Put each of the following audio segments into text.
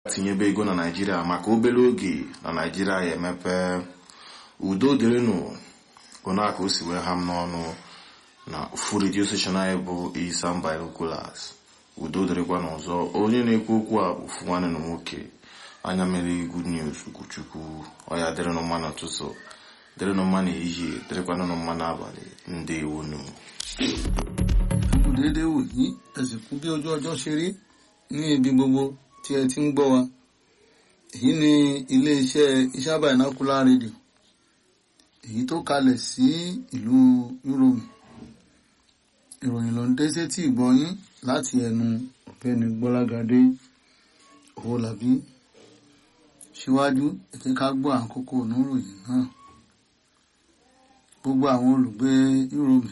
tinyebe ego na naijiria maka obere oge na naijiria ya emepe udo dịrịnụ onaka o si wee ha m n'ọnụ na ofu redio station anyị bụ Isam Binoculars udo dịrịkwa n'ọzọ onye na-ekwu okwu a bụ ofu nwanne na nwoke anya mere good news ukwuchukwu ọya dịrịnụ mma n'ụtụtụ dịrịnụ mma n'ehihie dịrịkwanụ mma n'abalị ndewonu kù déédéé wò yí ẹ sì kú bí ojú ọjọ́ ṣe rí ní ibi gbogbo tí ẹ ti ń gbọ́ wa èyí ni iléeṣẹ́ Isam Binocular rédíò èyí tó kalẹ̀ sí ìlú Yúróòmù ìròyìn ló ń dé sétí ìgbọ́yín láti ẹnu ọ̀gbẹ́ni Gbọ́lágadé Owólabí síwájú ẹ jẹ́ ká gbọ́ àkókò oníròyìn náà gbogbo àwọn olùgbé Yúróòmù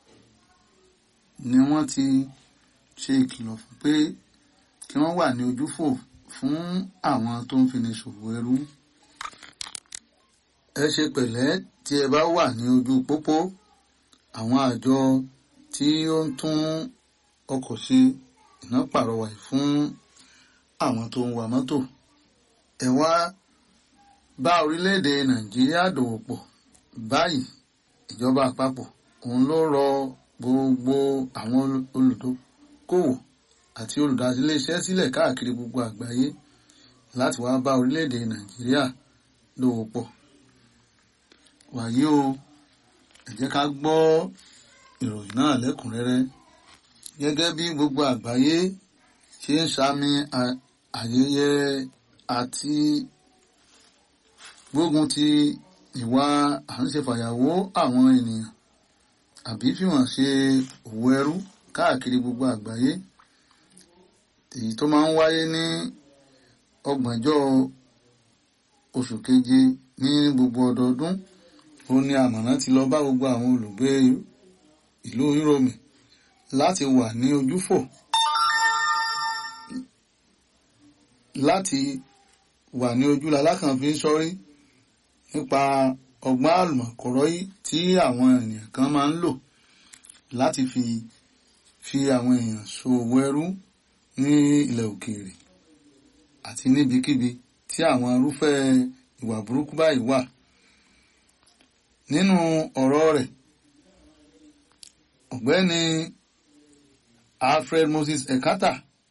ni wọ́n ti ṣe ìkìlọ̀ fún pé kí wọ́n wà ní ojúfò fún àwọn tó ń fini ṣòwò ẹrú. ẹ ṣe pẹ̀lẹ́ tí ẹ bá wà ní ojú pópó àwọn àjọ tí ó ń tún ọkọ̀ ṣe iná pàrọwà fún àwọn tó ń wa mọ́tò. ẹ wá bá orílẹ̀-èdè Nàìjíríà dòwò pọ̀ báyìí ìjọba àpapọ̀ òun ló rọ gbogbo àwọn olùdókòwò àti olùdásíléeṣẹ́ sílẹ̀ káàkiri gbogbo àgbáyé láti wá bá orílẹ̀-èdè Nàìjíríà dòwò pọ̀. wàyí o ẹ jẹ́ ká gbọ́ ìròyìn náà lẹ́kùnrẹ́rẹ́ gẹ́gẹ́ bí gbogbo àgbáyé ṣe ń sàmì ayẹyẹ àti gbógun ti ìwà à ń ṣe fàyàwó àwọn ènìyàn àbí fi wọ́n ṣe òwò ẹrú káàkiri gbogbo àgbáyé èyí tó máa ń wáyé ní ọgbọ̀njọ́ oṣù keje ní gbogbo ọdọọdún ó ní àmọ̀nà ti lọ bá gbogbo àwọn olùgbé ìlú Yúróòmù láti wà ní ojúfò láti wà ní ojúlá lákànfin sọ́rí nípa ọgbọ́n àlùmọ̀kọ́rọ́ yìí tí àwọn ènìyàn kan máa ń lò láti fi fi àwọn èèyàn ṣòwò ẹrú ní ilẹ̀ òkèèrè àti níbikíbi tí àwọn irúfẹ́ ìwà burúkú báyìí wà. nínú ọ̀rọ̀ rẹ̀ ọ̀gbẹ́ni Alfred Moses Ekata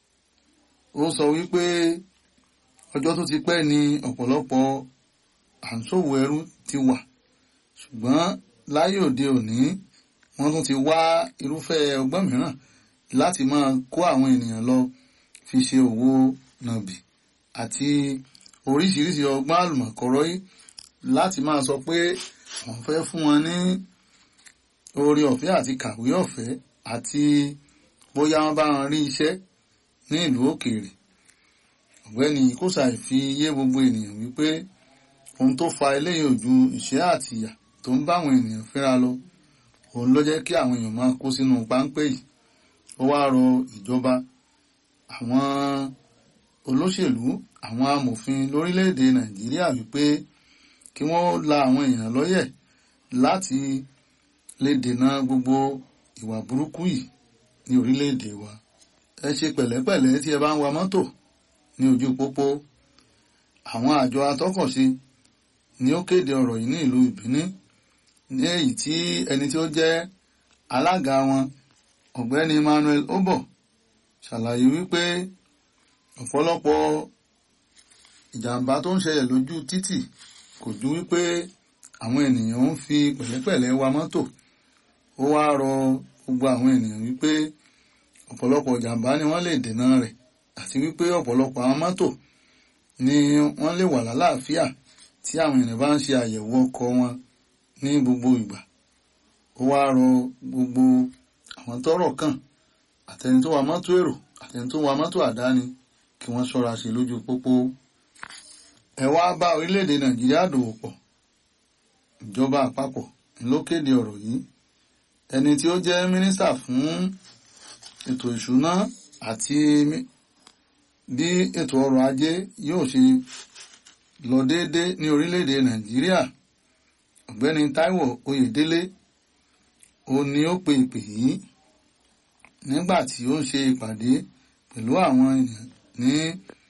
ó sọ wípé ọjọ́ tó ti pẹ́ ni ọ̀pọ̀lọpọ̀ à ń ṣòwò ẹrú ti wà ṣùgbọ́n láyé òde òní wọ́n tún ti wá irúfẹ́ ọgbọ́n mìíràn láti máa kó àwọn ènìyàn lọ fi ṣe òwò nàbì àti oríṣiríṣi ọgbọ́n àlùmọ̀kọ́rọ́ yìí láti máa sọ pé wọ́n fẹ́ fún wọn ní oore ọ̀fẹ́ àti kàwé ọ̀fẹ́ àti bóyá wọ́n bá wọn rí iṣẹ́ ní ìlú òkèèrè ọ̀gbẹ́ni kóṣàì fi yé gbogbo ènìyàn wípé ohun tó fa eléyìí ò ju ìṣẹ́ àti ìyà tó ń bá àwọn ènìyàn fínra lọ òun ló jẹ́ kí àwọn èèyàn máa kó sínú páńpẹ́ yìí ó wá rọ ìjọba àwọn olóṣèlú àwọn amòfin lórílẹ̀‐èdè nàìjíríà wípé kí wọ́n la àwọn èèyàn lọ́yẹ̀ láti lè dènà gbogbo ìwà burúkú yìí ní orílẹ̀‐èdè wa ẹ ṣe pẹ̀lẹ́pẹ̀lẹ́ tí ẹ bá ń wa mọ́tò ní ojú pópó àwọn àjọ atọ́kọ̀ṣe ni ó kéde ọ̀rọ̀ yìí ní ìlú ìbíní ní èyí tí ẹni tí ó jẹ́ alága wọn ọ̀gbẹ́ni Emmanuel Obo ṣàlàyé wípé ọ̀pọ̀lọpọ̀ ìjàmbá tó ń ṣẹlẹ̀ lójú títì kò ju wípé àwọn ènìyàn ń fi pẹ̀lẹ́pẹ̀lẹ́ wa mọ́tò ó wá rọ gbogbo àwọn ènìyàn wípé ọ̀pọ̀lọpọ̀ ìjàmbá ni wọ́n lè dènà rẹ̀ àti wípé ọ̀pọ̀lọpọ̀ àwọn mọ́tò ni wọ́n lè wà lálàáfíà tí àwọn ènìyàn bá ń ṣe àyẹ̀wò ọkọ̀ wọn ní gbogbo ìgbà ó wá rọ gbogbo àwọn tọ́rọ̀ kàn àtẹni tó wa mọ́tò èrò àtẹni tó wa mọ́tò àdáni kí wọ́n ṣọ́ra ṣe lójú pópó ẹ wá bá orílẹ̀-èdè nàìjíríà dòwò pọ̀ ìjọba àpapọ̀ ló kéde ọ̀rọ̀ yìí ẹni tí ó jẹ́ mínísítà fún ètò ìṣúná àti bí ètò ọrọ̀ ajé yóò ṣe lọ déédéé ní orílẹ̀-èdè nàìjíríà ọ̀gbẹ́ni táíwò oyèdélé ó ní ó pe ìpè yìí nígbà tí ó ń ṣe ìpàdé pẹ̀lú àwọn ènìyàn ní